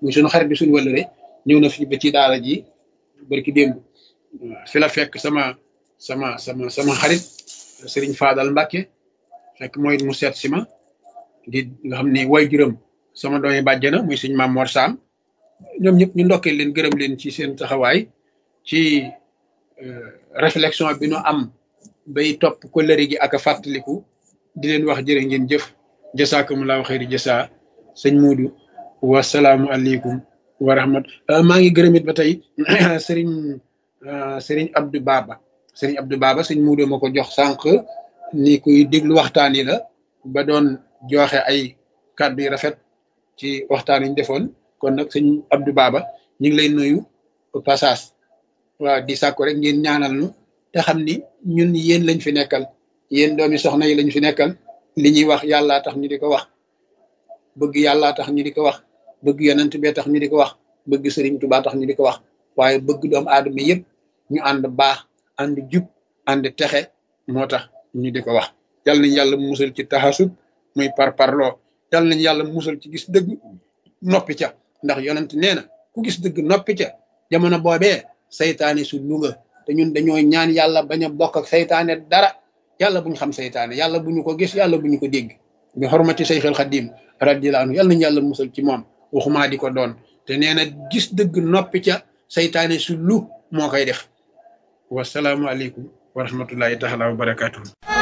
muy suñu xarit bi suñu wëllëre ñëw na fi ba ci daara ji barki démb fi la fekk sama sama sama sama xarit Serigne Fadal Mbacke fekk mooy mu seet si ma di nga xam ni way juróom sama doomi bàjjana muy suñ maam Mor Sam ñoom ñëpp ñu ndokkee leen gërëm leen ci seen taxawaay ci réflexion bi nu am bay topp ko lëri gi ak a fàttaliku di leen wax jërë ngeen jëf jasaakumullahu xayri jasa sëñ Muudu wasalaamu aleykum wa rahmat maa ngi gërëm it ba tey sëriñ sëriñ Abdou Baba sëriñ Abdou Baba sëñ Muudu ma ko jox sànq ni kuy déglu waxtaan yi la ba doon joxe ay kàddu yu rafet ci waxtaan yi ñu defoon kon nag sëñ Abdou Baba ñu ngi lay nuyu passage waaw di sàkku rek ngeen ñaanal nu te xam ni ñun yéen lañ fi nekkal yéen doomi soxna yi lañ fi nekkal li ñuy wax yàllaa tax ñu di ko wax bëgg yàllaa tax ñu di ko wax bëgg yonent bee tax ñu di ko wax bëgg sëriñ Tuubaa tax ñu di ko wax waaye bëgg doomu aadama yëpp ñu ànd baax ànd jub ànd texe moo tax ñu di ko wax yal nañ yàlla musal ci taxasub muy par parloo yal nañ yàlla musal ci gis dëgg noppi ca ndax yonent nee na ku gis dëgg noppi ca jamono boobee saytaane su lunga te ñun dañoo ñaan yàlla bañ a bokk ak saytaane dara yàlla bu ñu xam saytaane yàlla bu ñu ko gis yàlla bu ñu ko dégg bi xormati sayxil xadim radiyallahu anhu yàlla nañu yàlla musal ci moom waxumaa di ko doon te nee na gis dëgg noppi ca saytaane su lu moo koy def wasalaamualeykum wa rahmatullahi taala wa barakatuhu